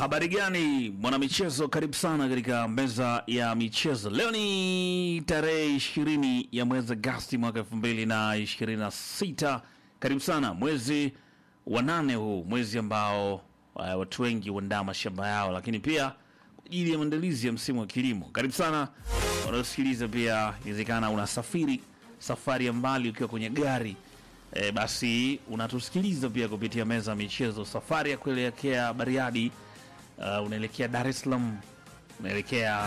Habari gani mwanamichezo, karibu sana katika meza ya michezo. Leo ni tarehe ishirini ya mwezi Agasti mwaka elfu mbili na ishirini na sita. Karibu sana mwezi wa nane, huu mwezi ambao uh, watu wengi huandaa mashamba yao, lakini pia kwa ajili ya maandalizi ya msimu wa kilimo. Karibu sana wanaosikiliza, pia inawezekana unasafiri safari ya mbali ukiwa kwenye gari e, basi unatusikiliza pia kupitia meza ya michezo. Safari ya kuelekea Bariadi, uh, unaelekea Dar es Salaam, unaelekea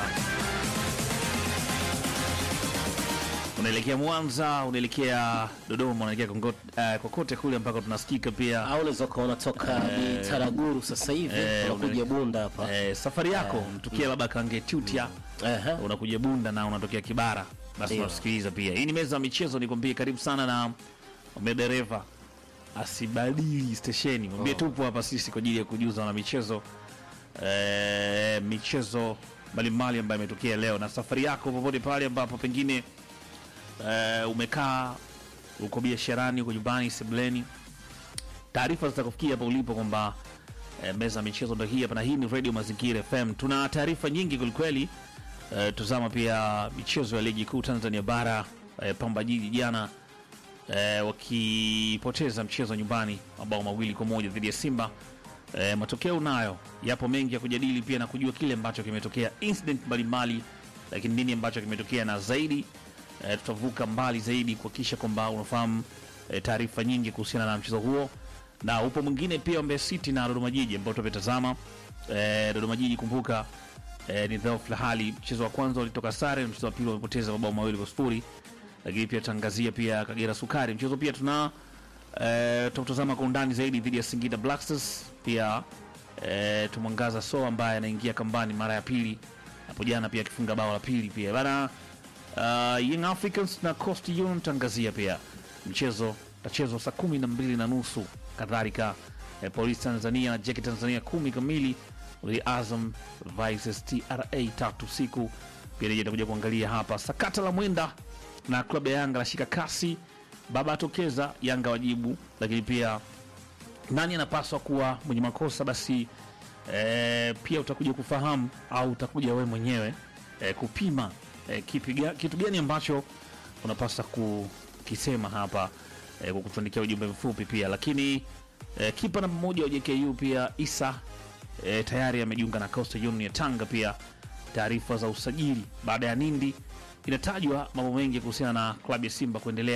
unaelekea Mwanza, unaelekea Dodoma, unaelekea Kongo- uh, kokote kule ambako tunasikika pia. au unaweza ukaona toka ni Taraguru sasa hivi Eh, unakuja una- Bunda hapa Eh, safari yako mtukia labda Kangetutia Ehe. unakuja Bunda na unatokea Kibara, basi Ndio. unasikiliza pia. Hii ni meza ya michezo, nikwambie karibu sana na mwambie dereva asibadili stesheni, mwambie tupo hapa sisi kwa ajili ya kujuza na michezo eh, michezo mbalimbali ambayo imetokea leo, na safari yako popote pale ambapo pengine eh, umekaa uko biasharani, uko nyumbani, sebuleni, taarifa zitakufikia hapa ulipo kwamba eh, meza ya michezo ndo hii hapa, na hii ni Radio Mazingira FM. Tuna taarifa nyingi kwelikweli. Eh, tuzama pia michezo ya ligi kuu Tanzania bara. Eh, Pamba Jiji jana eh, wakipoteza mchezo nyumbani mabao mawili kwa moja dhidi ya Simba. Eh, matokeo nayo yapo mengi ya kujadili pia na kujua kile ambacho kimetokea, incident mbalimbali, lakini nini ambacho kimetokea na zaidi eh, tutavuka mbali zaidi kuhakikisha kwamba unafahamu eh, taarifa nyingi kuhusiana na mchezo huo, na upo mwingine pia wa Mbeya City na Dodoma Jiji ambao tumetazama. Eh, Dodoma Jiji kumbuka eh, ni dhaifu la hali. Mchezo wa kwanza walitoka sare, mchezo wa pili wamepoteza mabao mawili kwa sifuri, lakini pia tangazia pia Kagera Sukari. Mchezo pia tuna eh, tutatazama kwa undani zaidi dhidi ya Singida Black Stars. Pia eh, tumwangaza So ambaye anaingia kambani mara ya pili hapo jana, pia akifunga bao la pili pia bana. Uh, Young Africans na Coast Union tangazia pia mchezo utachezwa saa kumi na mbili na nusu kadhalika eh, Polisi Tanzania na Jeki Tanzania kumi kamili uli Azam vs TRA tatu siku pia nije takuja kuangalia hapa sakata la mwenda na klabu ya Yanga lashika kasi, baba atokeza, Yanga wajibu, lakini pia nani anapaswa kuwa mwenye makosa basi e, pia utakuja kufahamu au utakuja wewe mwenyewe e, kupima e, kipi, ga- kitu gani ambacho unapaswa kukisema hapa e, kwa kutuandikia ujumbe mfupi pia lakini e, kipa namba moja wa JKU pia Isa e, tayari amejiunga na Coastal Union ya Tanga pia taarifa za usajili baada ya Nindi inatajwa mambo mengi kuhusiana na klabu ya Simba kuendelea